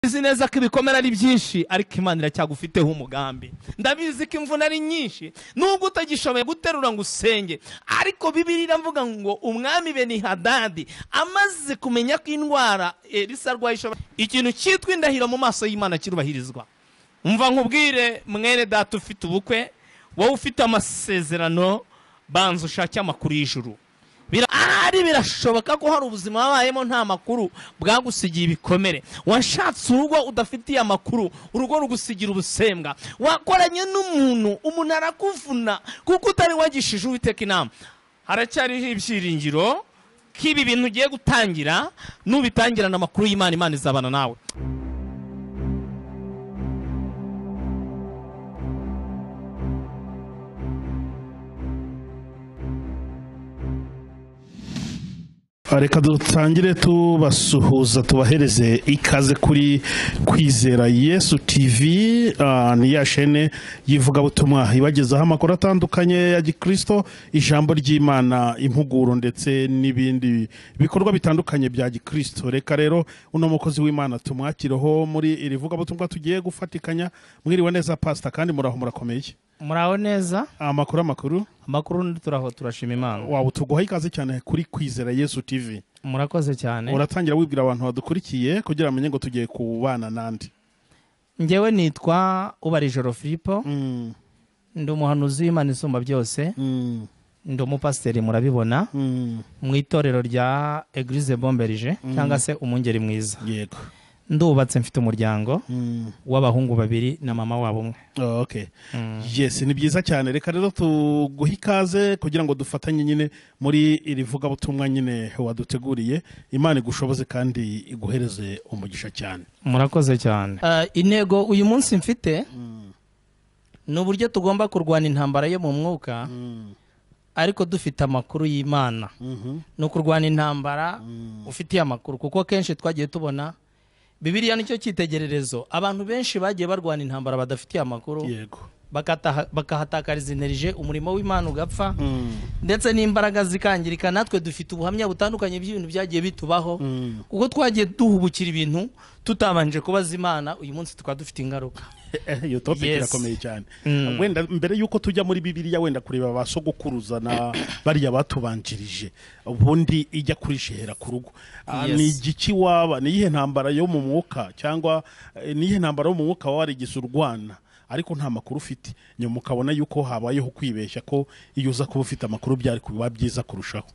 uzi neza ko ibikomere ari byinshi ariko imana iracyagufiteho umugambi ndabizi ko imvune ari nyinshi nubwo utagishoboye guterura ngo usenge ariko bibiri iravuga ngo umwami benihadadi amaze kumenya ko indwara elisa arwaye ishobora ikintu cyitwa indahiro mu maso y'imana kirubahirizwa mva nkubwire mwere data ufite ubukwe wowe ufite amasezerano banza ushake amakuru y'ijuru ahari birashoboka ko hari ubuzima wabayemo nta makuru bwagusigiye ibikomere washatse urugo udafitiye amakuru urugo rugusigira ubusembwa wakoranye n'umuntu umuntu arakuvuna kuko utari wagishije uwiteka inama haracyariho ibyiringiro ko ibi bintu ugiye gutangira n'ubitangirana amakuru y'imana imana izabana nawe reka dutangire tubasuhuza tubahereze ikaze kuri kwizera yesu tivi ni ya shene y'ivugabutumwa ibagezaho amakuru atandukanye ya gikirisito ijambo ry'imana impuguro ndetse n'ibindi bikorwa bitandukanye bya gikirisito reka rero uno mukozi w'imana tumwakireho muri iri vugabutumwa tugiye gufatikanya mwiriwe neza pasita kandi muraho murakomeye muraho neza amakuru amakuru amakuru turaho turashima imana waba utuguha ikaze cyane kuri kwizera yesu tivi murakoze cyane uratangira wibwira abantu badukurikiye kugira bamenye ngo tugiye kubana n'andi ngewe nitwa ubarijoro filipo Mm, ndi umuhanuzi w'imana isumba byose mm, ndi umupasiteri murabibona mm. mu itorero rya egirize bomberije cyangwa se umwungeri mwiza yego ndubatse mfite umuryango Mm, w'abahungu babiri na mama wabo umwe oh, okay yes ni byiza cyane reka rero tuguhe ikaze kugira ngo dufatanye nyine muri iri vugabutumwa nyine waduteguriye imana igushoboze kandi iguhereze umugisha cyane murakoze cyane intego uyu munsi mfite ni uburyo tugomba kurwana intambara yo mu mwuka Mm, ariko dufite amakuru y'imana mhm, ni ukurwana intambara Mm. ufitiye amakuru kuko kenshi twagiye tubona bibiliya nicyo cyitegererezo abantu benshi bagiye barwana intambara badafitiye amakuru yego bakataha- bakahatakariza inerije umurimo w'imana ugapfa Mm, ndetse n'imbaraga zikangirika natwe dufite ubuhamya butandukanye bw'ibintu byagiye bitubaho mm. kuko twagiye duhubukira ibintu tutabanje kubaza imana uyu munsi tukaba dufite ingaruka Eh, iyo topic Yes. irakomeye cyane Mm. wenda mbere y'uko tujya muri bibiliya wenda kureba ba sogokuruza na bariya batubanjirije ubundi ijya kurishehera ku rugo Ah, Yes. ni igiki waba ni iyihe ntambara yo mu mwuka cyangwa eh, ni iyihe ntambara yo mu mwuka waba warigeze urwana ariko nta makuru ufite nyuma ukabona yuko habayeho kwibeshya ko iyo uza kuba ufite amakuru byari kuba byiza kurushaho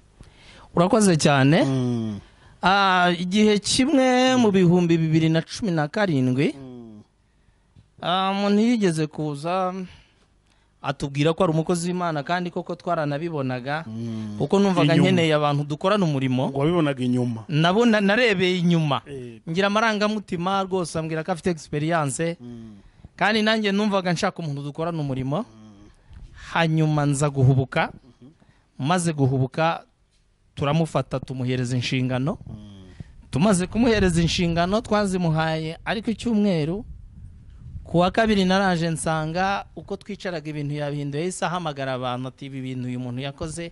urakoze cyane Mm. Ah, igihe kimwe mu bihumbi bibiri na cumi na karindwi Ah, umuntu yigeze kuza atubwira ko ari umukozi w'imana kandi koko twaranabibonaga kuko numvaga Inyuma. nkeneye abantu dukorana umurimo ngo wabibonaga inyuma nabona narebeye inyuma Eh, ngira amarangamutima rwose ambwira ko afite egisperiyanse mm, kandi nanjye numvaga nshaka umuntu dukorana umurimo hanyuma nza guhubuka maze guhubuka turamufata tumuhereza inshingano tumaze kumuhereza inshingano twazimuhaye ariko icyumweru ku wa kabiri naraje nsanga uko twicaraga ibintu yabihinduye yahise ahamagara abantu ati ibi bintu uyu muntu yakoze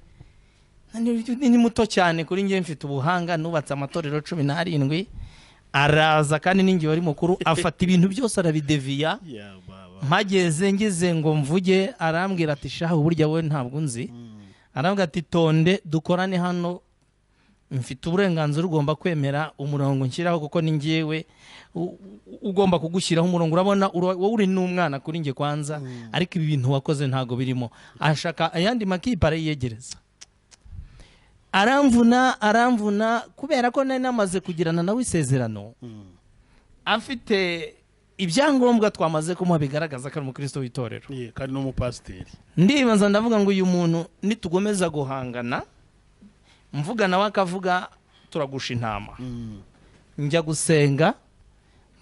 ni- ni ni muto cyane kuri njye mfite ubuhanga nubatse amatorero cumi n'arindwi araza kandi n'ingihe wari mukuru afata ibintu byose arabideviya yeah, baba. mpageze ngize ngo mvuge arambwira ati shaha burya wowe ntabwo unzi arambwira ati tonde dukorane hano mfite uburenganzira ugomba kwemera umurongo nshyiraho kuko ni ngewe u- u- ugomba kugushyiraho umurongo urabona ura- wowe uri n'umwana kuri njye kwanza ariko ibi bintu wakoze ntabwo birimo ashaka ayandi makipe arayiyegereza aramvuna aramvuna kubera ko nari namaze kugirana nawe isezerano afite ibyangombwa twamaze kumuha bigaragaza ko ari umukristo w'itorero Yeah, kandi n'umupasiteri ndibanza ndavuga ngo uyu muntu nitugomeza guhangana mvuga nawe akavuga turagusha intama Mm. njya gusenga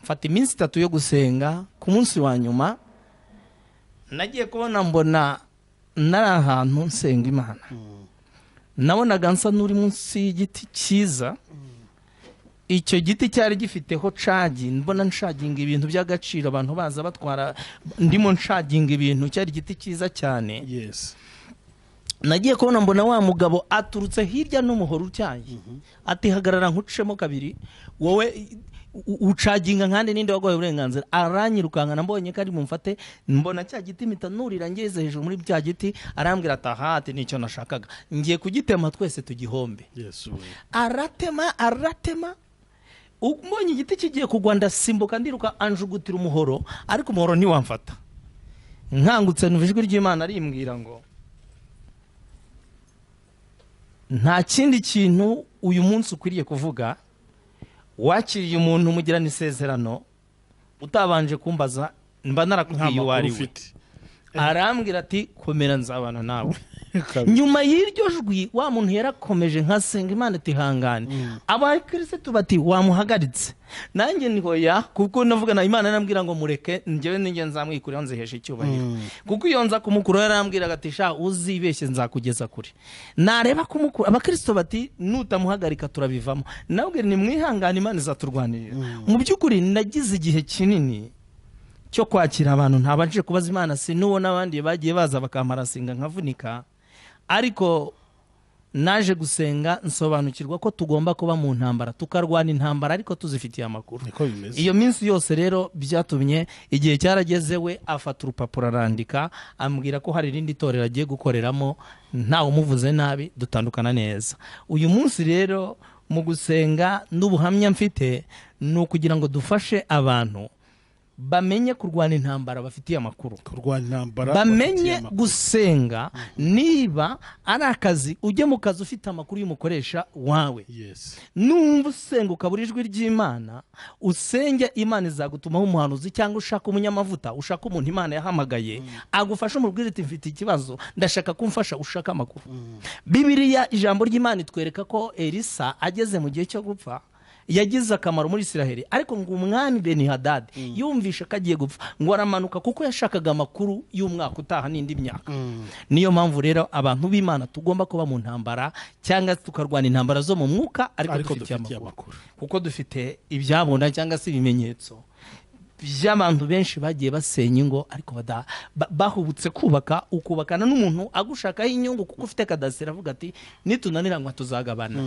mfata iminsi itatu yo gusenga ku munsi wa nyuma nagiye kubona mbona nari ahantu nsenga imana nabonaga nsa n'uri munsi y'igiti cyiza icyo giti cyari gifiteho cagi mbona nshaginga ibintu by'agaciro abantu baza batwara ndimo nshaginga ibintu cyari igiti cyiza cyane yes nagiye kubona mbona wa mugabo aturutse hirya n'umuhoro utyaye ati hagarara nkucemo kabiri wowe u- ucaginga nkandi ninde wagoye uburenganzira aranyirukankana mbonye ko ari bumfate mbona cya giti mpita nurira ngeze hejuru muri cya giti arambwira ati aha ati nicyo nashakaga ngiye kugitema twese tugihombe Yesu we. aratema aratema U- mbonye igiti kigiye kugwa ndasimbuka ndiruka anjugutira umuhoro ariko umuhoro ntiwamfata nkangutse numva ijwi ry'imana rimbwira ngo nta kindi kintu uyu munsi ukwiriye kuvuga wakiriye umuntu umugirana isezerano utabanje kumbaza mba nta narakubwiye uwo makuru ari we ufite arambwira ati komera nzabana nawe Kabiri. nyuma y'iryo jwi wa muntu yarakomeje nkasenga imana itihangane abakirisitu bati wamuhagaritse nanjye ni hoya kuko navugana imana arambwira ngo mureke njyewe ninjye nzamwikuraho nzihesha icyubahiro kuko iyo nza kumukura yarambwiraga ati sha uzibeshye nzakugeza kure nareba kumukura abakirisitu bati nutamuhagarika turabivamo nabwe nimwihangane imana izaturwanirira mu by'ukuri nagize igihe kinini cyo kwakira abantu ntabanje kubaza imana si n'uwo n'abandi bagiye baza bakamarasinga nkavunika ariko naje gusenga nsobanukirwa ko tugomba kuba mu ntambara tukarwana intambara ariko tuzifitiye amakuru niko bimeze iyo minsi yose rero byatumye igihe cyarageze we afata urupapuro arandika ambwira ko hari irindi torero agiye gukoreramo ntawe umuvuze nabi dutandukana neza uyu munsi rero mu gusenga n'ubuhamya mfite ni ukugira ngo dufashe abantu bamenye kurwana intambara bafitiye amakuru kurwanya intambara bamenye abatema. gusenga niba ari akazi ujye mu kazi ufite amakuru y'umukoresha wawe Yes. numva usenga ukabura ijwi ry'imana usenge imana izagutumaho umuhanuzi cyangwa ushaka umunyamavuta ushaka umuntu imana yahamagaye agufasha umubwire iti mfite ikibazo ndashaka kumfasha ushaka amakuru bibiliya ijambo ry'imana itwereka ko elisa ageze mu gihe cyo gupfa yagize akamaro muri isiraheli ariko ngo umwami benihadadi yumvisha ko agiye gupfa ngo aramanuka kuko yashakaga amakuru y'umwaka utaha n'indi myaka niyo mpamvu rero abantu b'imana tugomba kuba mu ntambara cyangwa tukarwana intambara zo mu mwuka ariko ariko dufitiye dufitiye amakuru amakuru kuko dufite ibyabona cyangwa se ibimenyetso by'abantu benshi bagiye basenya ingo ariko bada- ba- bahubutse kubaka ukubakana n'umuntu agushakaho inyungu kuko ufite kadasiteri avuga ati nitunaniranywa tuzagabana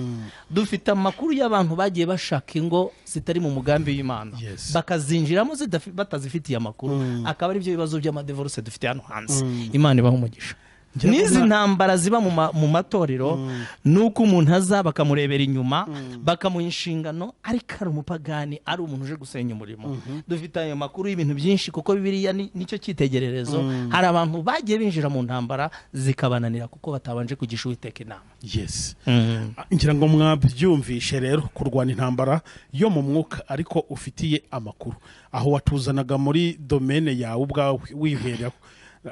dufite amakuru y'abantu bagiye bashaka ingo zitari mu mugambi w'imana Yes. bakazinjiramo zidafi- batazifitiye amakuru akaba ari byo bibazo by'amadevoruse dufite hano hanze imana ibaha umugisha Njya n'izi mbona- ntambara ziba mu ma- mu matorero ni uko umuntu aza bakamurebera inyuma bakamuha inshingano ariko ari umupagani ari umuntu uje gusenya umurimo dufite ayo makuru y'ibintu byinshi kuko bibiriya ni- nicyo cyitegererezo hari abantu bagiye binjira mu ntambara zikabananira kuko batabanje kugisha uwiteka inama yes ngira ngo mwabyumvishe rero kurwana intambara yo mu mwuka ariko ufitiye amakuru aho watuzanaga muri domene yawe ubwawe wiberera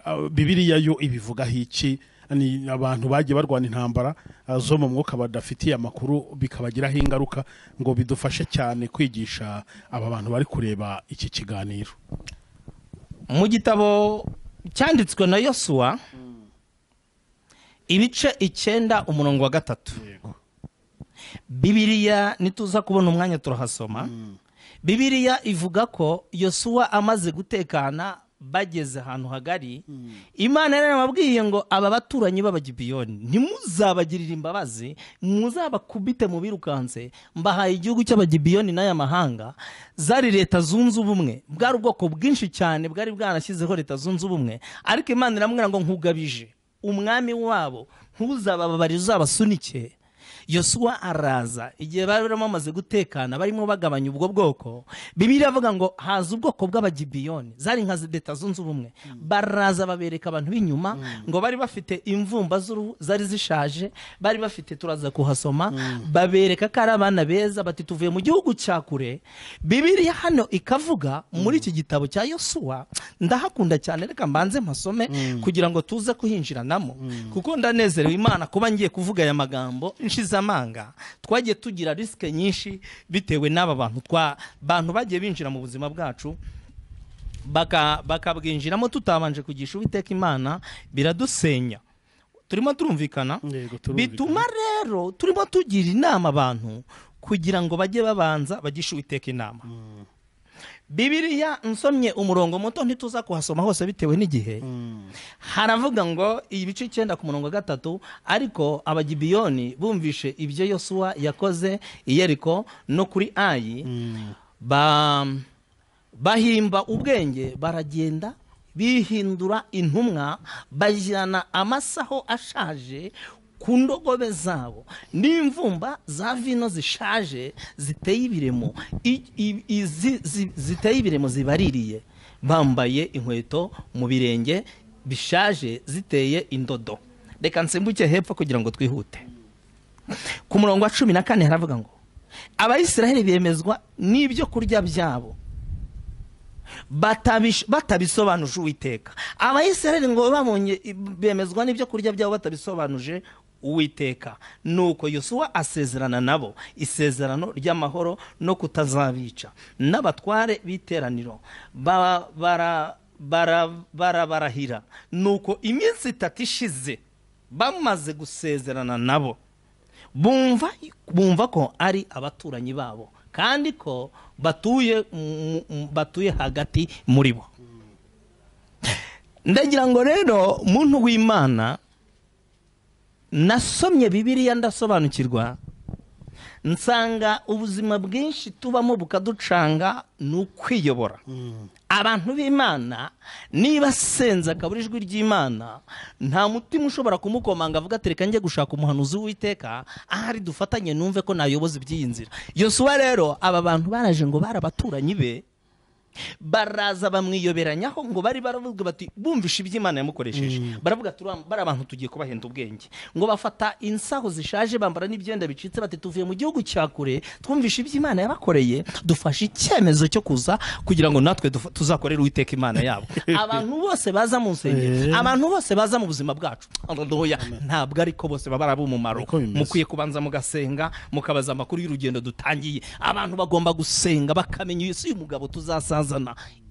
Ah, bibiliya yo ibivugaho iki ni abantu bagiye barwana intambara ah, zo mu mwuka badafitiye amakuru bikabagiraho ingaruka ngo bidufashe cyane kwigisha aba bantu bari kureba iki kiganiro mu gitabo cyanditswe na yosuwa ibice icyenda umurongo wa gatatu bibiliya nituza kubona umwanya turahasoma bibiliya ivuga ko yosuwa amaze gutekana bageze ahantu hagari imana yari yababwiye ngo aba baturanyi b'abagibiyoni ntimuzabagirire imbabazi muzabakubite mubirukanse mbahaye igihugu cy'abagibiyoni n'aya mahanga zari leta zunze ubumwe bwari ubwoko bwinshi cyane bwari bwanashyizeho leta zunze ubumwe ariko imana iramubwira ngo nkugabije umwami wabo ntuzabababare uzabasunike yosuwa araza igihe bari barimo bamaze gutekana barimo bagabanya ubwo bwoko bibiliya avuga ngo haza ubwoko bw'abagibiyoni zari nka zi- leta zunze ubumwe baraza babereka abantu b'inyuma ngo bari bafite imvumba z'uruhu zari zishaje bari bafite turaza kuhasoma babereka ko ari abana beza bati tuvuye mu gihugu cya kure bibiliya hano ikavuga muri iki gitabo cya yosuwa ndahakunda cyane reka mbanze mpasome kugira ngo tuze kuhinjiranamo kuko ndanezerewe imana kuba ngiye kuvuga aya magambo nshize amanga twagiye tugira risike nyinshi bitewe n'aba bantu twa bantu bagiye binjira mu buzima bwacu baka- bakabwinjiramo tutabanje kugisha uwiteka imana biradusenya turimo turumvikana Yego, turumvikana. bituma rero turimo tugira inama abantu kugira ngo bajye babanza bagishe uwiteka inama bibiliya nsomye umurongo muto ntituza kuhasoma hose bitewe n'igihe haravuga ngo ibice icyenda ku murongo wa gatatu ariko abagibiyoni bumvishe ibyo yosuwa yakoze iyeriko no kuri ayi ba bahimba ubwenge baragenda bihindura intumwa bajyana amasaho ashaje ku ndogobe zabo n'imvumba za vino zishaje ziteye ibiremo i- i- izi- zi- ziteye ibiremo zibaririye bambaye inkweto mu birenge bishaje ziteye indodo reka nsimbuke hepfo kugira ngo twihute ku murongo wa cumi na kane haravuga ngo abayisiraheli bemezwa n'ibyo kurya byabo batabish- batabisobanuje uwiteka abayisiraheli ngo babonye bemezwa n'ibyo kurya byabo batabisobanuje uwiteka nuko yosuwa asezerana nabo isezerano ry'amahoro no kutazabica n'abatware b'iteraniro ba- bara- bara- barabarahira nuko iminsi itatu ishize bamaze gusezerana nabo bumva bumva ko ari abaturanyi babo kandi ko batuye mu- mu- batuye hagati muri bo ndagira ngo rero muntu w'imana nasomye bibiliya ndasobanukirwa nsanga ubuzima bwinshi tubamo bukaducanga ni ukwiyobora abantu b'imana niba asenze akabura ijwi ry'imana nta mutima ushobora kumukomanga avuga ati reka njye gushaka umuhanuzi w'iteka ahari dufatanye numve ko nayoboza iby'iyi nzira yosuwa rero aba bantu baraje ngo bari abaturanyi be baraza bamwiyoberanyaho ngo bari baravuga bati bumvishe iby'imana yamukoresheje baravuga ati "Uriya- bari abantu tugiye kubahenda ubwenge ngo bafata insaho zishaje bambara n'ibyenda bicitse bati tuvuye mu gihugu cya kure twumvishe iby'imana yabakoreye dufashe icyemezo cyo kuza kugira ngo natwe dufa- tuzakorere uwiteka imana yabo abantu bose baza mu nsengero Eh. abantu bose baza mu buzima bwacu Haleluya. ntabwo ariko bose baba ari ab'umumaro Niko bimeze. mukwiye kubanza mugasenga mukabaza amakuru y'urugendo dutangiye abantu bagomba gusenga bakamenya isi y'umugabo tuzasazana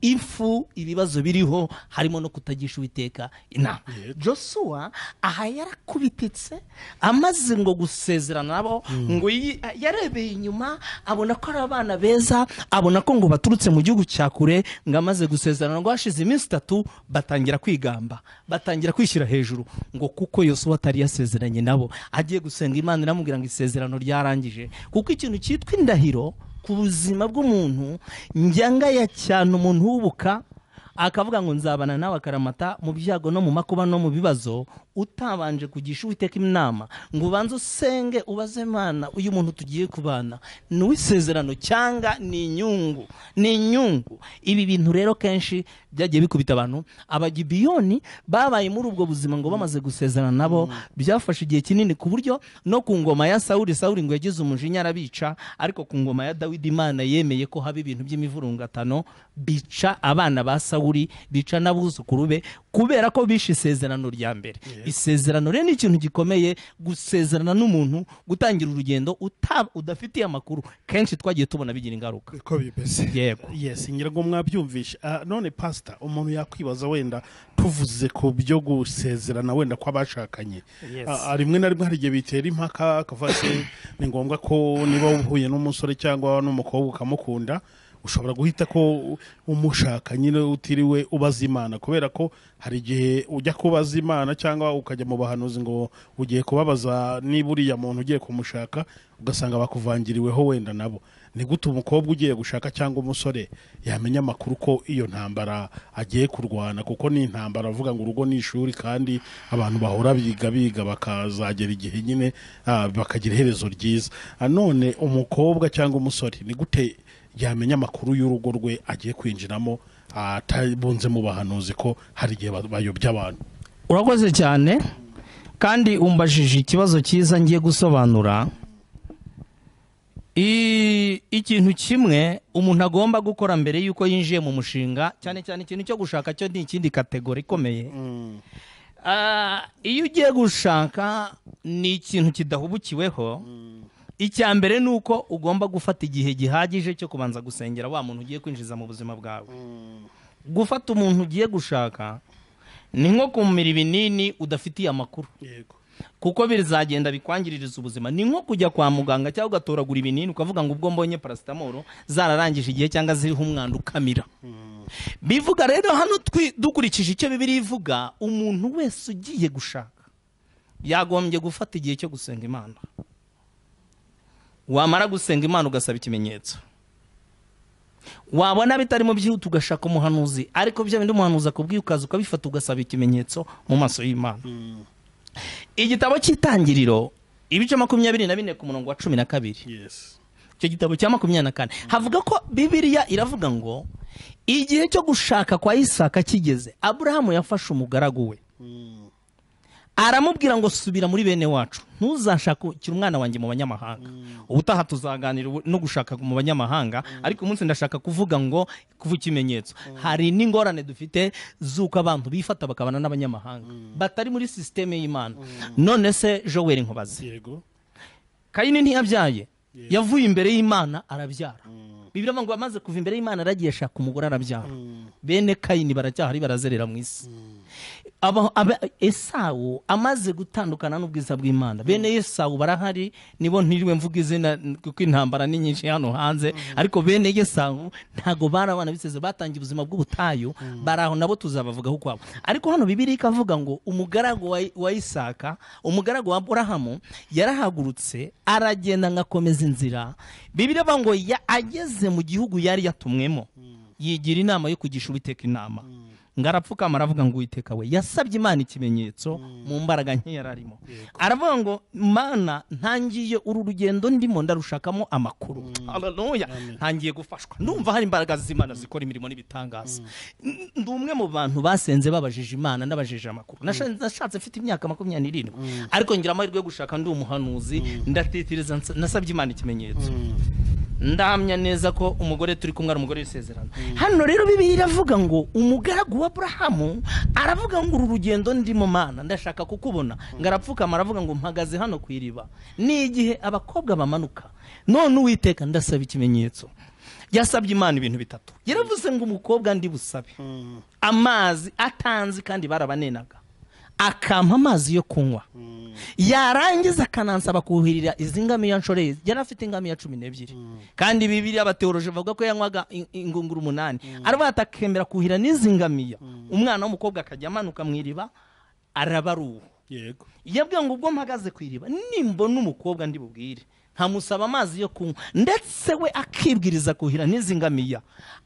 ifu ibibazo biriho harimo no kutagisha uwiteka inama joshua aha yarakubititse amaze ngo gusezerana nabo ngo yi- yarebeye inyuma abona ko ari abana beza abona ko ngo baturutse mu gihugu cya kure ngo amaze gusezerana ngo hashize iminsi itatu batangira kwigamba batangira kwishyira hejuru ngo kuko yosuwa atari yasezeranye nabo agiye gusenga imana iramubwira ngo isezerano ryarangije kuko ikintu cyitwa indahiro ku buzima bw'umuntu njyangaya cyane umuntu w'ubuka akavuga ngo nzabana nawe akaramata mu byago no mu makuba no mu bibazo utabanje kugisha uwiteka inama ngo ubanze usenge ubaze imana uyu muntu tugiye kubana ni uw'isezerano cyangwa ni inyungu ni inyungu ibi bintu rero kenshi byagiye bikubita abantu abagibiyoni babaye muri ubwo buzima ngo bamaze gusezerana nabo byafashe igihe kinini ku buryo no ku ngoma ya sawuli sawuli ngo yagize umujinya arabica ariko ku ngoma ya dawidi imana yemeye ko haba ibintu by'imivurungatano bica abana ba sawuli bica n'abuzukuru be kubera ko bishe isezerano rya mbere isezerano rero ni ikintu gikomeye gusezerana n'umuntu gutangira urugendo uta- udafitiye amakuru kenshi twagiye tubona bigira ingaruka uko bimeze yego yes ngira ngo mwabyumvishe Ah, none pasita umuntu yakwibaza wenda tuvuze ku byo gusezerana wenda kw'abashakanye Yes. Ah, ah, rimwe na rimwe hari igihe bitera impaka akavuga ati ni ngombwa ko niba uhuye n'umusore cyangwa n'umukobwa ukamukunda ushobora guhita ko umushaka nyine utiriwe ubaza imana kubera ko hari igihe ujya kubaza imana cyangwa ukajya mu bahanuzi ngo ugiye kubabaza niba uriya muntu ugiye kumushaka ugasanga bakuvangiriweho wenda nabo ni gute umukobwa ugiye gushaka cyangwa umusore yamenya amakuru ko iyo ntambara agiye kurwana kuko ni intambara avuga ngo urugo ni ishuri kandi abantu bahora biga biga bakazagera igihe nyine ah, bakagira iherezo ryiza Ah, none umukobwa cyangwa umusore ni gute yamenya amakuru y'urugo rwe agiye kwinjiramo ah, atabunze mu bahanuzi ko hari igihe ba- bayobya abantu urakoze cyane kandi umbajije ikibazo cyiza ngiye gusobanura I- ikintu kimwe umuntu agomba gukora mbere y'uko yinjiye mu mushinga cyane cyane ikintu cyo gushaka cyo ni ikindi kategori ikomeye Ah, iyo ugiye gushaka ni ikintu kidahubukiweho icya mbere ni uko ugomba gufata igihe gihagije cyo kubanza gusengera wa muntu ugiye kwinjiza mu buzima bwawe gufata umuntu ugiye gushaka ni nko kumira ibinini udafitiye amakuru yego kuko bizagenda bikwangiririza ubuzima ni nko kujya kwa muganga cyangwa ugatoragura ibinini ukavuga ngo ubwo mbonye parasitamoro zararangije igihe cyangwa ziriho umwanda ukamira bivuga rero hano twi- dukurikije icyo bibiri ivuga umuntu wese ugiye gushaka yagombye gufata igihe cyo gusenga imana wamara gusenga imana ugasaba ikimenyetso wabona bitarimo byihuta ugashaka umuhanuzi ariko bya bindi umuhanuzi akubwiye ukaza ukabifata ugasaba ikimenyetso mu maso y'imana igitabo cy'itangiriro ibice makumyabiri na bine ku murongo wa cumi na kabiri yes icyo gitabo cya makumyabiri na kane havuga ko bibiliya iravuga ngo igihe cyo gushaka kwa isaka kigeze aburahamu yafashe umugaragu we aramubwira ngo subira muri bene wacu ntuzashakire umwana wanjye mu banyamahanga ubutaha tuzaganira ubu- no gushaka mu banyamahanga ariko umunsi ndashaka kuvuga ngo kuva ikimenyetso hari n'ingorane dufite z'uko abantu bifata bakabana n'abanyamahanga batari muri sisiteme y'imana none se joweri nkubaze yego kayini ntiyabyaye yavuye imbere y'imana arabyara bibiri ngo amaze kuva imbere y'imana aragiye ashaka umugore arabyara bene kayini baracyahari barazerera mu isi Aba- aba- esawu amaze gutandukana n'ubwiza bw'imana bene esawu barahari nibo ntiriwe mvuga izina n- kuko intambara ni nyinshi hano hanze ariko bene esawu ntago bari abana biseze batangiye ubuzima bw'ubutayu bari aho nabo tuzabavugaho ukwabo ariko hano bibiri ikavuga ngo umugaragu wa- wa isaka umugaragu wa burahamu yarahagurutse aragenda agakomeza inzira bibiri avuga ngo ya- ageze mu gihugu yari yatumwemo yigira inama yo kugisha uwiteka inama ngo arapfukama aravuga ngo uwiteka we yasabye imana ikimenyetso mu mbaraga nke yari arimo aravuga ngo mana ntangiye uru rugendo ndimo ndarushakamo amakuru haleluya ntangiye gufashwa ndumva hari imbaraga z'imana zikora imirimo n'ibitangaza N- ndi umwe mu bantu basenze babajije imana n'abajije amakuru Nasha- nashatse mfite imyaka makumyabiri n'irindwi ariko ngira amahirwe yo gushaka ndi umuhanuzi ndatetereza nsa- nasabye imana ikimenyetso ndahamya neza ko umugore turi kumwe ari umugore w'isezerano hano rero bibiri iravuga ngo umugaragu wa burahamu aravuga ngo uru rugendo ndimo mana ndashaka kukubona ngo arapfukama aravuga ngo mpagaze hano ku iriba ni igihe abakobwa bamanuka none uwiteka ndasaba ikimenyetso yasabye imana ibintu bitatu yaravuze ngo umukobwa ndi busabe amazi atanzi kandi barabanenaga akampa amazi yo kunywa yarangiza akanansaba kuhirira izi ngamiya nshoreye yari afite ingamiya cumi n'ebyiri kandi bibiri abateoroje bavuga ko yanywaga in- ingunguru umunani arabata akemera kuhira n'izi ngamiya umwana w'umukobwa akajya amanuka mu iriba arabaruha yego yabwiye ngo ubwo mpagaze ku iriba nimbona umukobwa ndi bubwire nkamusaba amazi yo kunywa ndetse we akibwiriza kuhira n'izi ngamiya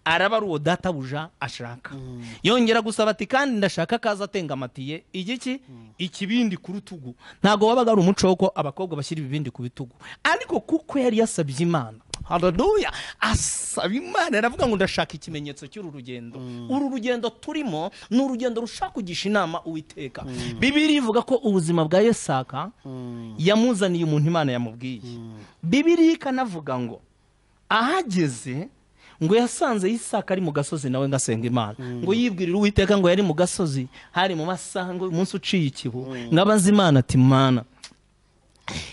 araba ari uwo databuja ashaka yongera gusaba ati kandi ndashaka akaza atengamatiye igiki ikibindi ku rutugu ntabwo wabaga ari umuco wo ko abakobwa bashyira ibibindi ku bitugu ariko kuko yari yasabye imana haleluya asaba imana aravuga ngo ndashaka ikimenyetso cy'uru rugendo uru rugendo turimo ni urugendo rushaka kugisha inama uwiteka bibiri ivuga ko ubuzima bwa yesaka yamuzaniye umuntu imana yamubwiye bibiri ikanavuga ngo ahageze ngo yasanze yisaka ari mu gasozi nawe ngo asenga imana ngo yibwirire uwiteka ngo yari mu gasozi hari mu masaha ngo umunsi uciye ikibu ngo abaze imana ati mana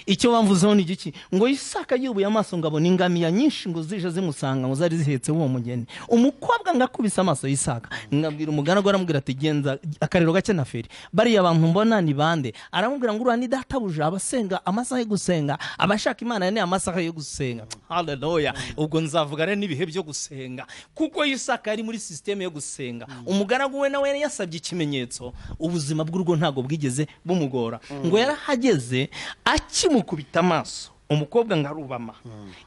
icyo bamvuzeho ni igiki ngo yisaka yubuye amaso ngo abona ingamiya nyinshi ngo zije zimusanga ngo zari zihetse uwo mugeni umukobwa ngo akubise amaso yisaka ngabwira umugaragu aramubwira ati genza akariro gake na feri bariya bantu mbona ni bande aramubwira ngo uriya ni databuja abasenga amasaha yo gusenga abashaka imana ni amasaha yo gusenga haleluya ubwo nzavuga rero n'ibihe byo gusenga kuko yisaka yari muri sisiteme yo gusenga umugaragu we nawe yari yasabye ikimenyetso ubuzima bw'urugo ntabwo bwigeze bumugora ngo yarahageze akimukubita amaso umukobwa ngo arubama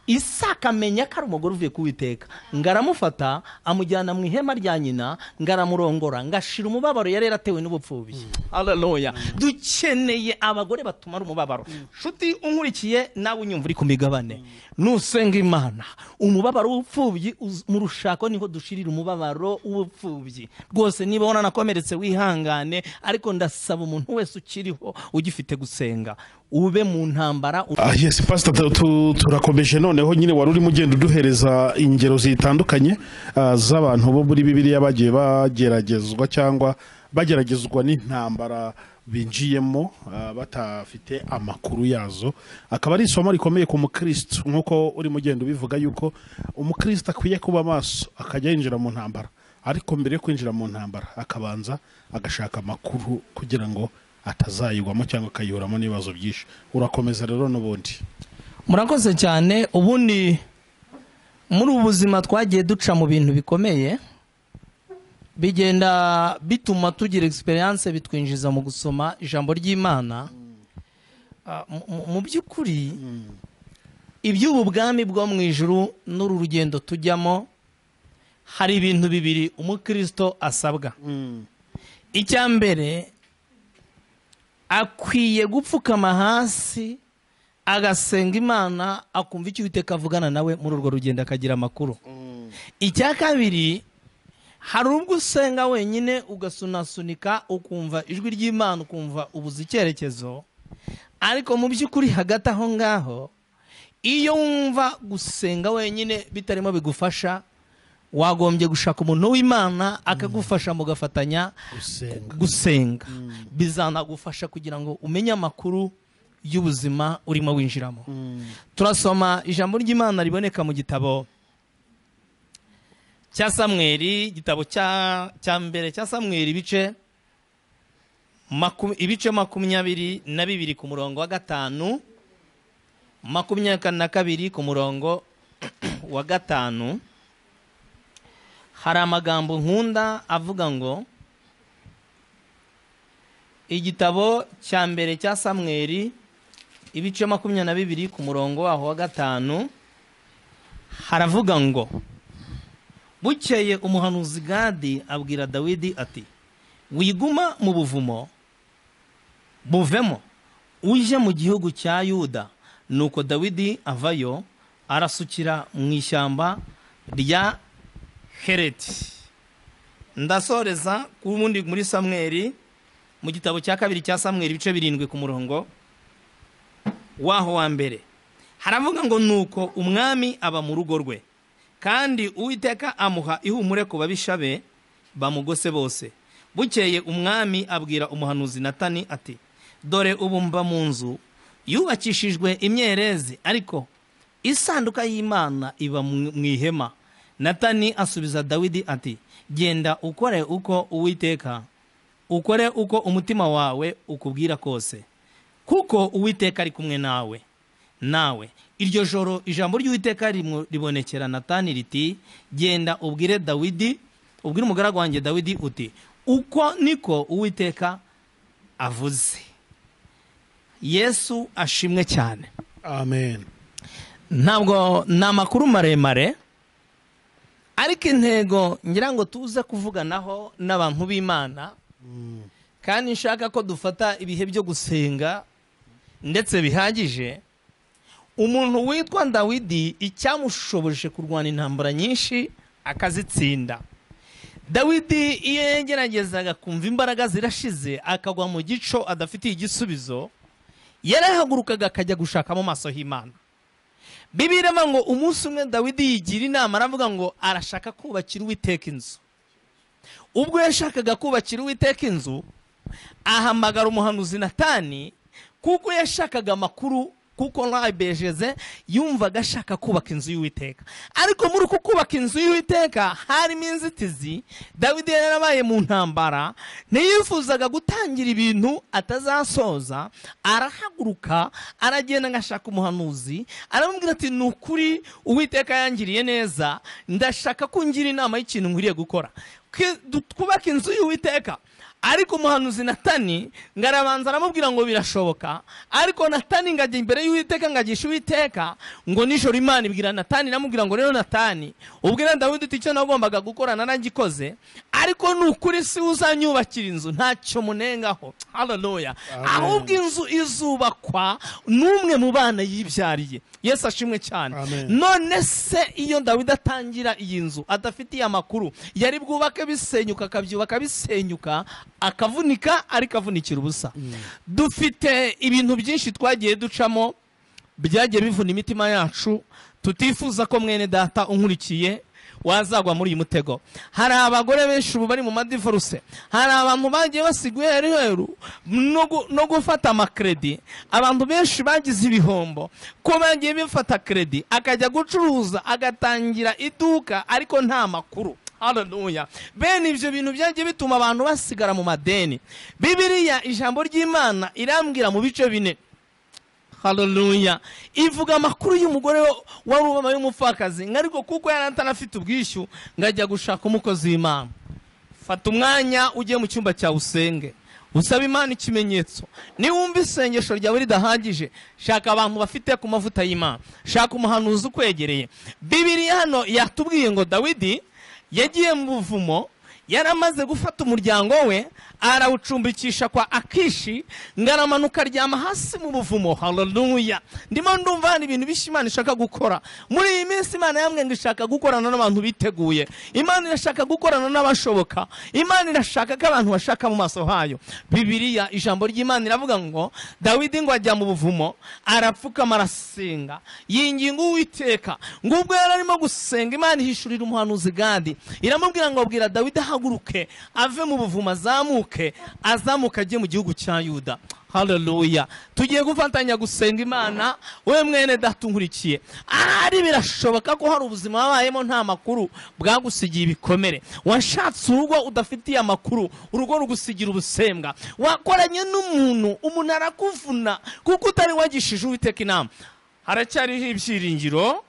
isaka amenya ko ari umugore uvuye kuwiteka ngo aramufata amujyana mu ihema rya nyina ngo aramurongora ngo ashira umubabaro yari yaratewe n'ubupfubyi haleluya dukeneye abagore batumara umubabaro nshuti unkurikiye nawe unyumva uri ku migabane nusenga imana umubabaro w'ubupfubyi uz- mu rushako niho dushirira umubabaro w'ubupfubyi rwose niba wananakomeretse wihangane ariko ndasaba umuntu wese ukiriho ugifite gusenga ube mu ntambara u- Ah, yes pastor tu- tu- turakomeje noneho nyine wari urimo ugenda uduhereza ingero zitandukanye ah, z'abantu bo muri bibiliya bagiye bageragezwa cyangwa bageragezwa n'intambara binjiyemo ah, batafite amakuru yazo akaba ari isomo rikomeye ku mukristo nk'uko urimo ugenda ubivuga yuko umukristo akwiye kuba maso akajya yinjira mu ntambara ariko mbere yo kwinjira mu ntambara akabanza agashaka amakuru kugira ngo atazayigwamo cyangwa akayiburamo n'ibibazo byinshi urakomeza rero n'ubundi murakoze cyane ubundi muri ubu buzima twagiye duca mu bintu bikomeye bigenda bituma tugira experience bitwinjiza mu gusoma ijambo ry'imana Ah, mu- mu- mu by'ukuri iby'ubu bwami bwo mu ijuru n'uru rugendo tujyamo hari ibintu bibiri umukristo asabwa icya mbere akwiye gupfukama hasi agasenga imana akumva icyo uwiteka avugana nawe muri urwo rugendo akagira amakuru icya kabiri hari ubwo usenga wenyine ugasunasunika ukumva ijwi ry'imana ukumva ubuze icyerekezo ariko mu by'ukuri hagati aho ngaho iyo wumva gusenga wenyine bitarimo bigufasha wagombye gushaka umuntu w'imana akagufasha mugafatanya gusenga gusenga bizanagufasha kugira ngo umenye amakuru y'ubuzima urimo winjiramo turasoma ijambo ry'imana riboneka mu gitabo cya samweri igitabo cya cya mbere cya samweri ibice maku- ibice makumyabiri na bibiri ku murongo wa gatanu makumyabiri na kabiri ku murongo wa gatanu hari amagambo nkunda avuga ngo igitabo cya mbere cya samweri ibice makumyabiri na bibiri ku murongo waho wa gatanu haravuga ngo bukeye umuhanuzi gadi abwira dawidi ati wiguma mu buvumo buvemo uje mu gihugu cya yuda nuko dawidi avayo arasukira mu ishyamba rya hereti ndasoreza ku wundi muri samweri mu gitabo cya kabiri cya samweri ibice birindwi ku murongo waho wa mbere haravuga ngo nuko umwami aba mu rugo rwe kandi uwiteka amuha ihumure ku babisha be bamugose bose bukeye umwami abwira umuhanuzi natani ati dore ubu mba mu nzu yubakishijwe imyerezi ariko isanduka y'imana iba mu mu ihema natani asubiza dawidi ati genda ukore uko uwiteka ukore uko umutima wawe ukubwira kose kuko uwiteka ari kumwe nawe nawe iryo joro ijambo ry'uwiteka rimu- ribonekera natani riti genda ubwire dawidi ubwire umugaragu wanjye dawidi uti uko niko uwiteka avuze yesu ashimwe cyane amen ntabwo ni amakuru maremare ariko intego ngira ngo tuze kuvuganaho n'abantu b'imana kandi nshaka ko dufata ibihe byo gusenga ndetse bihagije umuntu witwa dawidi icyamushoboje kurwana intambara nyinshi akazitsinda dawidi iyo yageragezaga kumva imbaraga zirashize akagwa mu gico adafitiye igisubizo yarahagurukaga akajya gushaka mu maso h'imana bibiliya ivuga ngo umunsi umwe dawidi yigira inama aravuga ngo arashaka kubakira uwiteka inzu ubwo yashakaga kubakira uwiteka inzu ahamagara umuhanuzi natani kuko yashakaga amakuru kuko ntabejeze yumvaga ashaka kubaka inzu y'uwiteka ariko muri uku kubaka inzu y'uwiteka harimo inzitizi dawidi yari yarabaye mu ntambara ntiyifuzaga gutangira ibintu atazasoza arahaguruka aragenda agashaka umuhanuzi aramubwira ati ni ukuri uwiteka yangiriye neza ndashaka ko ungira inama y'ikintu nkwiriye gukora Ke- du- twubake inzu y'uwiteka ariko umuhanuzi natani ngo arabanza aramubwira ngo birashoboka ariko natani ngo ajya imbere y'uwiteka ngo agishe uwiteka ngo nijoro imana ibwira natani iramubwira ngo rero natani ubwira dawidi uti icyo nagombaga gukora naragikoze ariko ni ukuri si we uzanyubakira inzu ntacyo munengaho haleluya Amen. ahubwo inzu izubakwa n'umwe mu bana yibyariye yesu ashimwe cyane Amen. none se iyo dawidi atangira iyi nzu adafitiye amakuru yari bwubake bisenyuka akabyubaka bisenyuka akavunika ariko avunikira ubusa dufite ibintu byinshi twagiye ducamo byagiye bivuna imitima yacu tutifuza ko mwene data unkurikiye wazagwa muri uyu mutego hari abagore benshi ubu bari mu madivoruse hari abantu bagiye basigwa iheru heru no gu- no gufata amakredi abantu benshi bagize ibihombo ko bagiye bifata kredi akajya gucuruza agatangira iduka ariko nta makuru haleluya bene ibyo bintu byagiye bituma abantu basigara mu madeni bibiliya ijambo ry'imana irambwira mu bice bine haleluya ivuga amakuru y'umugore wa- wari ubama y'umupfakazi ngo ariko kuko yari atanafite ubwishyu ngo ajya gushaka umukozi w'imana fata umwanya ujye mu cyumba cyawe usenge usaba imana ikimenyetso niwumva isengesho ryawe ridahagije shaka abantu bafite ku mavuta y'imana shaka umuhanuzi ukwegereye bibiliya hano yatubwiye ngo dawidi yagiye mu buvumo yaramaze gufata umuryango we arawucumbikisha kwa akishi ngaramanuka aryama hasi mu buvumo haleluya ndimo ndumva hari ibintu bishya imana ishaka gukora muri iyi minsi imana yamwe ngo ishaka gukorana n'abantu biteguye imana irashaka gukorana n'abashoboka imana irashaka ko abantu bashaka mu maso hayo bibiliya ijambo ry'imana iravuga ngo dawidi ngo ajya mu buvumo arapfukama arasenga yinginga uwiteka ngo ubwo yari arimo gusenga imana ihishurira umuhanuzi gadi iramubwira ngo abwira dawidi ahaguruke ave mu buvumo azamuke azamuke ajye mu gihugu cya yuda haleluya tugiye gufatanya gusenga imana we mwene datungurikiye ahari birashoboka ko hari ubuzima wabayemo nta makuru bwagusigiye ibikomere washatse urugo udafitiye amakuru urugo rugusigira ubusembwa wakoranye n'umuntu umuntu arakuvuna kuko utari wagishije uwiteka inama haracyariho ibyiringiro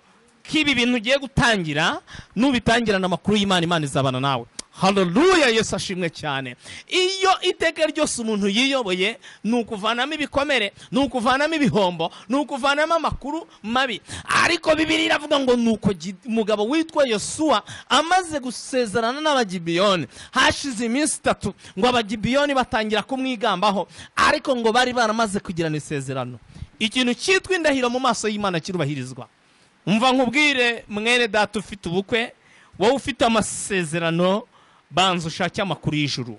k'ibi bintu ugiye gutangira n'ubitangirana amakuru y'imana imana izabana nawe haleluya yesu ashimwe cyane iyo iteka ryose umuntu yiyoboye ni ukuvanamo ibikomere ni ukuvanamo ibihombo ni ukuvanamo amakuru mabi ariko bibiri iravuga ngo ni uko gi- umugabo witwa yosuwa amaze gusezerana n'abagibiyoni hashize iminsi itatu ngo abagibiyoni batangira kumwigambaho ariko ngo bari baramaze kugirana isezerano ikintu cyitwa indahiro mu maso y'imana kirubahirizwa umva nkubwire mwene data ufite ubukwe wowe ufite amasezerano banza ushake amakuru y'ijuru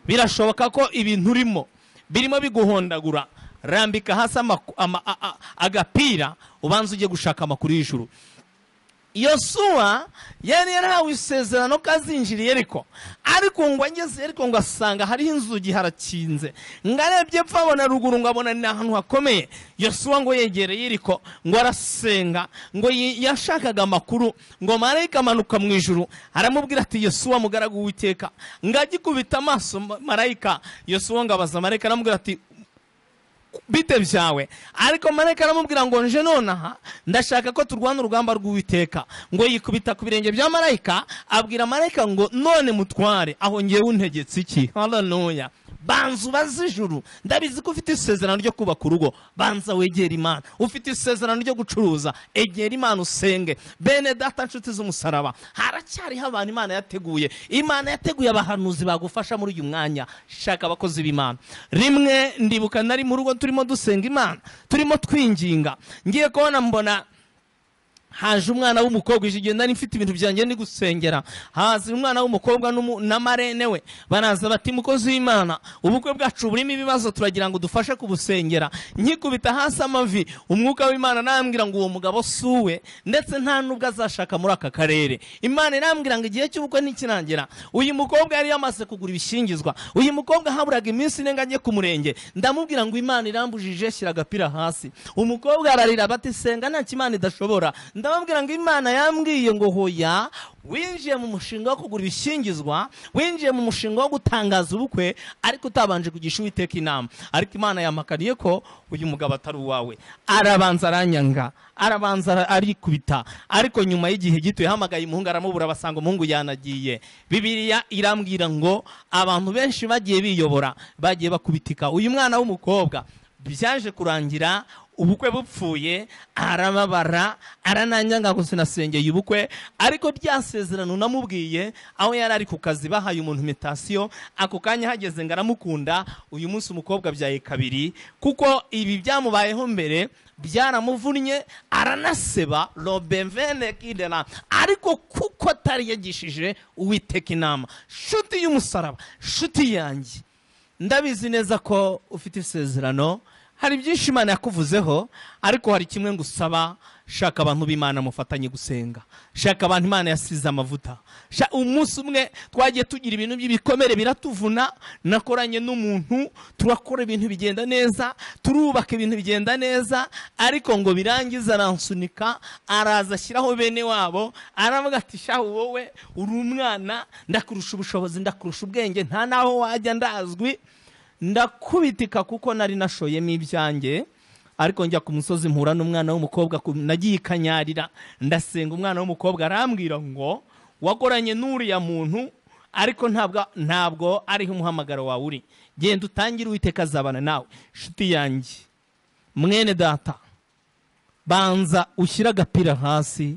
birashoboka ko ibintu urimo birimo biguhondagura rambika hasi amaku- ama- a- a- agapira ubanza ujye gushaka amakuru y'ijuru yosuwa yari yarahawe isezerano ko azinjira ariko ariko ngo ageze ariko ngo asanga hariho inzugi harakinze ngo arebye epfo abona ruguru ngo abona ni ahantu hakomeye yosuwa ngo yegereye ariko ngo arasenga ngo yi- yashakaga amakuru ngo marayika amanuka mu ijuru aramubwira ati yosuwa mugaragu w'iteka ngo agikubita amaso ma- marayika yosuwa ngo abaza marayika aramubwira ati bite byawe ariko marayika aramubwira ngo nje nonaha ndashaka ko turwana urugamba rw'uwiteka ngo yikubita ku birenge bya marayika abwira marayika ngo none mutware aho ngewe untegetse iki haleluya banza ubaze ijuru ndabizi ko ufite isezerano ryo kubaka urugo banza wegere imana ufite isezerano ryo gucuruza egera imana usenge bene data nshuti z'umusaraba haracyariho abantu imana yateguye imana yateguye abahanuzi bagufasha muri uyu mwanya shaka abakozi b'imana rimwe ndibuka nari mu rugo turimo dusenga imana turimo twinginga ngiye kubona mbona haje umwana w'umukobwa ije igihe nari mfite ibintu byanjye ndi gusengera haza umwana w'umukobwa n'umu- na marene we baraza bati mukozi w'imana ubukwe bwacu burimo ibibazo turagira ngo dufashe kubusengera nkikubita hasi amavi umwuka w'imana arambwira ngo uwo mugabo si uwe ndetse nta n'ubwo azashaka muri aka karere imana irambwira ngo igihe cy'ubukwe ntikirangira uyu mukobwa yari yamaze kugura ibishingizwa uyu mukobwa haburaga iminsi ine ngo ajye ku murenge ndamubwira ngo imana irambujije shyira agapira hasi umukobwa ararira bati senga nta kimana idashobora ndababwira ngo imana yambwiye ngo hoya winjiye mu mushinga wo kugura ibishingizwa winjiye mu mushinga wo gutangaza ubukwe ariko utabanje kugisha uwiteka inama ariko imana yampakaniye ko uyu mugabo atari uwawe arabanza aranyanga arabanza ara- arikubita ariko nyuma y'igihe gito yahamagaye umuhungu aramubura basanga umuhungu yanagiye bibiliya irambwira ngo abantu benshi bagiye biyobora bagiye bakubitika uyu mwana w'umukobwa byaje kurangira ubukwe bupfuye arababara arananyanga ngo sinasengeye ubukwe ariko rya sezerano namubwiye aho yari ari ku kazi bahaye umuntu imitasiyo ako kanya hageze ngo aramukunda uyu munsi umukobwa abyaye kabiri kuko ibi byamubayeho mbere byaramuvunnye aranaseba robemvene kidera ariko kuko atari yagishije uwiteka inama shuti y'umusaraba shuti yanjye ndabizi neza ko ufite isezerano hari byinshi imana yakuvuzeho ariko hari kimwe ngusaba shaka abantu b'imana mufatanye gusenga shaka abantu imana yasize amavuta Sha- umunsi umwe twagiye tugira ibintu by'ibikomere biratuvuna nakoranye n'umuntu turakora ibintu bigenda neza turubaka ibintu bigenda neza ariko ngo birangize aransunika araza ashyiraho bene wabo aravuga ati shahu wowe uri umwana ndakurusha ubushobozi ndakurusha ubwenge nta n'aho wajya ndazwi ndakubitika kuko nari nashoyemo ibyanjye ariko njya ku musozi mpura n'umwana w'umukobwa ku- nagiye ikanyarira ndasenga umwana w'umukobwa arambwira ngo wakoranye n'uriya muntu ariko ntabwo ntabwo ariho umuhamagaro wawe uri genda utangire uwiteka azabana nawe inshuti yanjye mwene data banza ushyire agapira hasi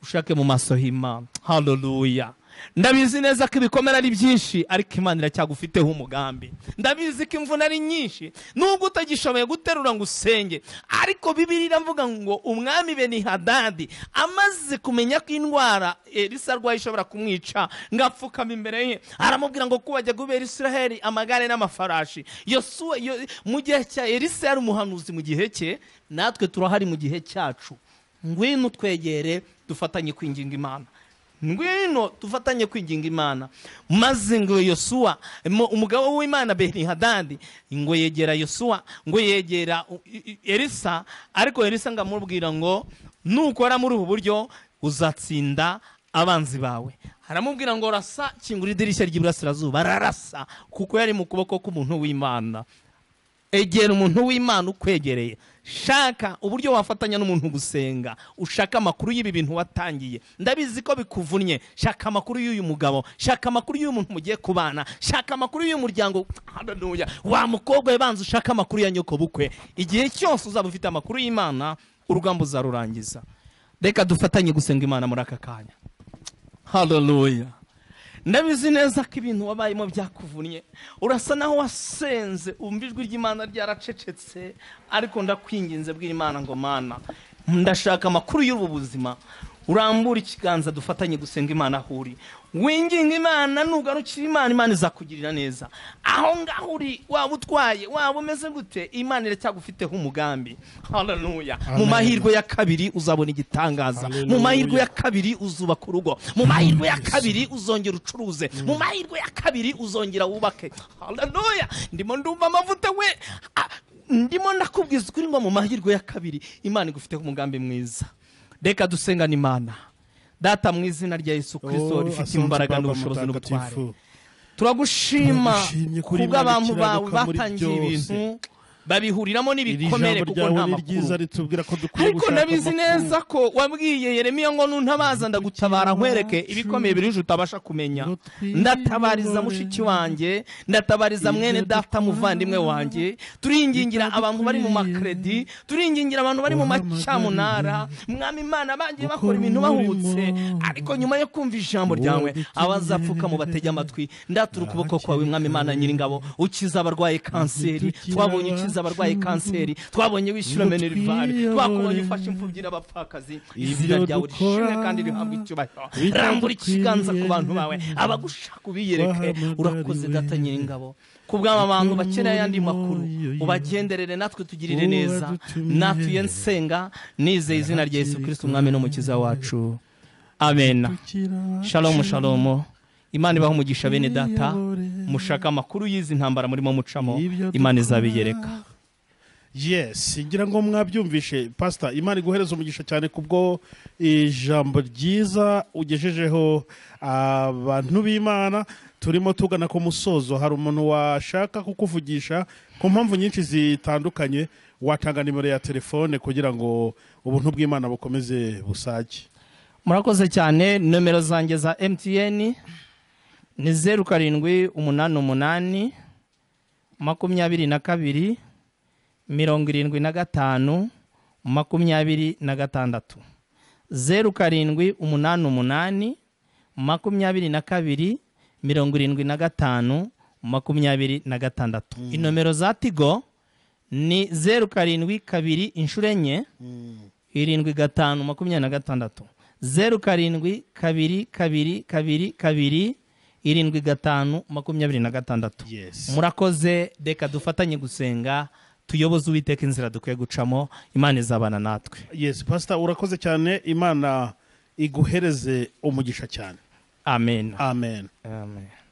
ushake mu maso h'imana haleluya ndabizi neza ko ibikomere ari byinshi ariko imana iracyagufiteho umugambi ndabizi ko imvune ari nyinshi nubwo utagishoboye guterura ngo usenge ariko bibiri iravuga ngo umwami benihadadi amaze kumenya ko indwara elisa arwaye ishobora kumwica ngo apfukame imbere ye aramubwira ngo kubajya gubera israheli amagare n'amafarashi yosuwa yo- mu gihe cya elisa yari umuhanuzi mu gihe cye natwe turahari mu gihe cyacu ngwino twegere dufatanye kwinginga imana ngwino dufatanye kwinginga imana maze ngo yosuwa mu- umugabo w'imana benihadadi ngo yegera yosuwa ngo yegera u- i- i- elisa ariko elisa ngo amubwira ngo nukora muri ubu buryo uzatsinda abanzi bawe aramubwira ngo rasa kingura idirishya ry'iburasirazuba ararasa kuko yari mu kuboko k'umuntu w'imana egera umuntu w'imana ukwegereye shaka uburyo wafatanya n'umuntu gusenga ushaka amakuru y'ibi bintu watangiye ndabizi ko bikuvunnye shaka amakuru y'uyu mugabo shaka amakuru y'uyu muntu mugiye kubana shaka amakuru y'uyu muryango haleluya wa mukobwa we banza ushaka amakuru ya nyokobukwe igihe cyose uzaba ufite amakuru y'imana urugamba uzarurangiza reka dufatanye gusenga imana muri aka kanya haleluya ndabizi neza ko ibintu wabayemo byakuvunnye urasa naho wasenze wumva ijwi ry'imana ryaracecetse ariko ndakwinginze bw'imana ngo mana ndashaka amakuru y'ubu buzima urambura ikiganza dufatanye gusenga imana aho uri winginga imana nugarukira imana imana izakugirira neza aho ngaho uri waba utwaye waba umeze gute imana iracyagufiteho umugambi haleluya mu mahirwe ya kabiri uzabona igitangaza mu mahirwe ya kabiri uzubaka urugo mu mahirwe ya kabiri uzongera ucuruze mu mahirwe ya kabiri uzongera wubake haleluya ndimo ndumva amavuta we Ah, ndimo ndakubwiza ukuri ngo mu mahirwe ya kabiri imana igufiteho umugambi mwiza reka dusengane imana data mu izina rya yesu kirisito rifite imbaraga n'ubushobozi n'ubutware turagushima Turagushimye kuri Imana kubw'abantu bawe ikiranuka muri batangiye byose. ibintu babihuriramo iri n'ibikomere jambo kuko nta ryawe ni ryiza makuru ritubwira ko dukwiye ariko gushaka ndabizi amakuru neza ko wabwiye yeremiya ngo nuntabaza ndagutabara nkwereke ibikomeye biri uje utabasha kumenya ndatabariza mushiki wanjye ndatabariza mwene data muvandimwe wanjye turingingira abantu bari mu makredi turingingira abantu bari mu macyamunara mwami imana bagiye bakora ibintu bahubutse ariko nyuma yo kumva ijambo ryawe abazapfuka mu batege amatwi ndatura ukuboko kwawe mwami imana nyiringabo ukiza abarwaye kanseri twabonye ukiza abarwaye kanseri twabonye wishyura menerivare twakubonye ufashe imfubyi n'abapfakazi izina ryawe rishimwe kandi rihabwa icyubahiro rambura ikiganza ku bantu bawe abagushaka ubiyereke urakoze data nyiringabo kubw'aba bantu bakeneye ayandi makuru ubagenderere natwe tugirire neza natuye nsenga nizeye izina rya yesu kirisiti umwami n'umukiza wacu amena shalomu shalomu imana ibaho umugisha bene data mushaka amakuru y'izi ntambara murimo mucamo imana izabiyereka yes ngira ngo mwabyumvishe pasita imana iguhereza umugisha cyane kubwo ijambo ryiza ugejejeho abantu b'imana turimo tugana ku musozo hari umuntu washaka kukuvugisha ku mpamvu nyinshi zitandukanye watanga nimero ya telefone kugira ngo ubuntu bw'imana bukomeze busage murakoze cyane nomero zanjye za emutiyeni ni zeru karindwi umunani umunani makumyabiri na kabiri mirongo irindwi na gatanu makumyabiri na gatandatu zeru karindwi umunani umunani makumyabiri na kabiri mirongo irindwi na gatanu makumyabiri na gatandatu inomero za tigo ni zeru karindwi kabiri inshuro enye irindwi gatanu makumyabiri na gatandatu zeru karindwi kabiri kabiri kabiri kabiri irindwi gatanu makumyabiri na gatandatu yes murakoze reka dufatanye gusenga tuyoboze uwiteka inzira dukwiye gucamo imana izabana natwe yes pasita urakoze cyane imana iguhereze umugisha cyane amen, amen amen.